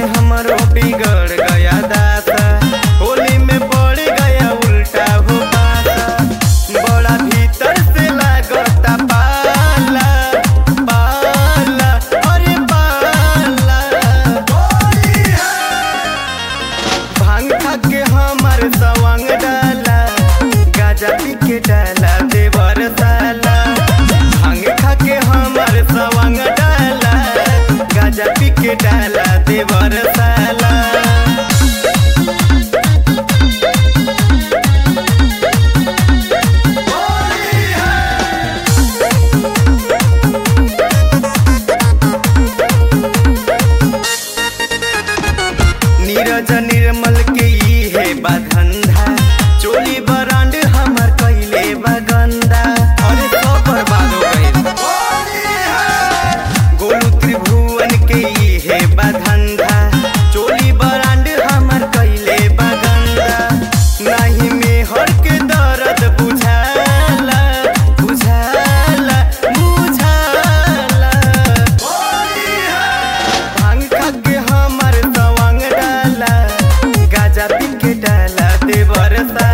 हमरो बिगड़ गया दासा होली में पड़ गया उल्टा हो पासा बड़ा भीतर से लागता पाला पाला अरे पाला भांग खा के हमार सवांग डाला गाजा पी के डाला देवर साला भांग खा के हमार सवांग डाला गाजा पी के डाला देवर साला नीरज निर्मल के ई है बाधंधा चोली बरांड हमर कैले बगंदा अरे तो बर्बाद हो गइल गोलू त्रिभुवन के ई है बाधंधा चोली बरांड हमर कैले बगंदा नहीं में हर के दर्द बुझाला बुझाला बुझाला भांग खा के हमर सवांग डाला गाजा पी के डाला देवर सा